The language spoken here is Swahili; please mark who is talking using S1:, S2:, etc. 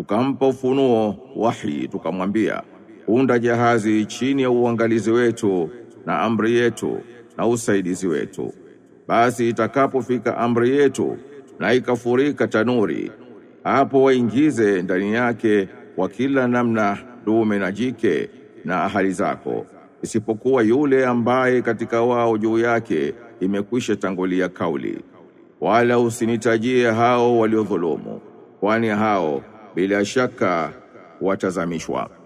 S1: tukampa ufunuo wahi tukamwambia unda jahazi chini ya uangalizi wetu na amri yetu na usaidizi wetu basi itakapofika amri yetu na ikafurika tanuri hapo waingize ndani yake wa kila namna dume na jike na ahali zako isipokuwa yule ambaye katika wao juu yake imekwisha tangulia kauli wala usinitajie hao waliodhulumu kwani hao bila shaka watazamishwa